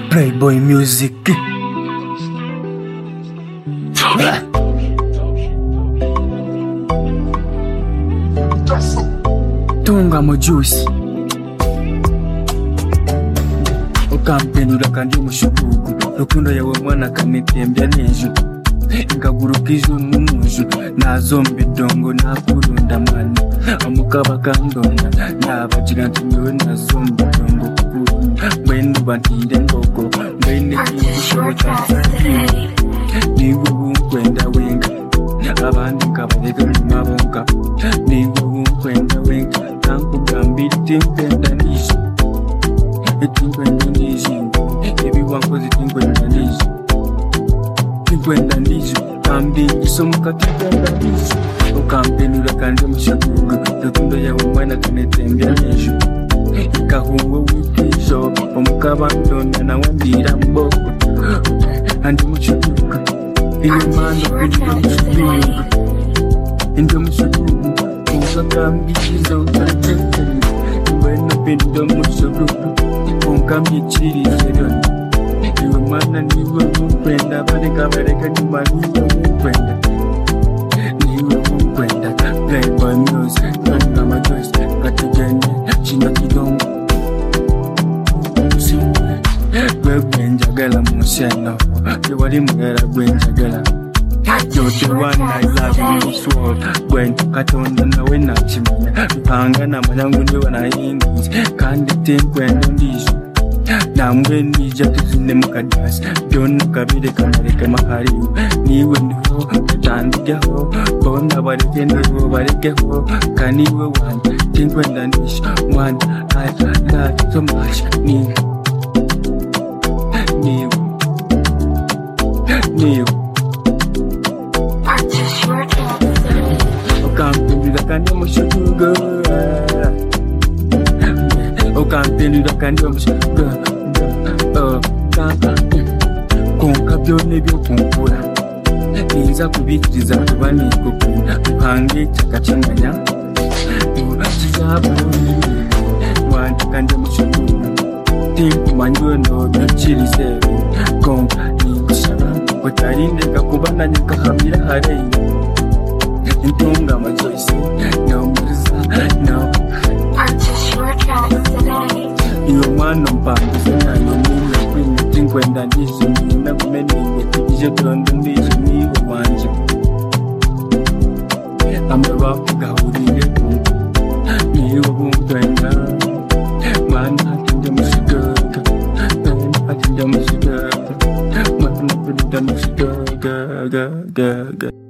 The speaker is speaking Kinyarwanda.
Playboy Music. Tunga mu juice. Ukampenura kandi umushugugu Rukundo yawe mwana kanitembya n'ejo ngaguruka ijuru n'umujuru nazomba idongo nakurunda mwana amuka bakandonda nabagira nti nyewe nazomba idongo kukurunda mbwene uba ntinde ngogo mbwene ntibishoboka niba ubu nkwenda wenga abandi ngabareka nyuma bonga niba ubu nkwenda wenga nankugambira itinkwenda nije itinkwenda nije ibiwankoze itinkwenda nije kwenda ndizo kandi isomo katikenda ndizo ukampenura kandi mushakuga rukundo yawe mwana kanetembya nejo ikahungo wikwijo omukabandonda nawe mbira mboko andi mushakuga inyumano kugira mushakuga indi mushakuga kunkakambikiza utatekanya mbwena pendo mushakuga kunkambikirize byona iwe mwana niwe mukwenda bareka bareka nyuma niwe mukwenda niwe mukwenda playboy music nanga majoyce katugende kino kidongo gwe gwenjagala museno tewali mulala gwenjagala gwentu katonda nawe nakimanya mpanga namanyangu niwe nayingize kandi tenkwendo ndizo namwe nija tuzine mukadasi byona kabire kamareke mahariwe niwe ndiho tutandikeho bona bareke ndoriwo barekeho kaniwe wanje tinkwendandisha mwana latomasha niwe niwe niwe ukampindura kandi mushuguga ukampindura kandi mushuguga kaka konka byona ebyokunkula niyinza kubikiriza kuba nikukunda mpange kyakacanganya kizabulungi wandika ndi mukyonuna tinkumanyi ono byokirizeebi konka ninkusaba otalindeka kuba nanyakahamira hareyo ntunga amajoyisi nomuriza no iyo mwana mpangize nayo niyo kwimiti nkwenda ndishimye nakumeneye ije dondo ndishimiye wanje amaba gahuriye niyo bumvenda mwana atinda mushigaga mwana atinda mushigaga mwana atinda mushigaga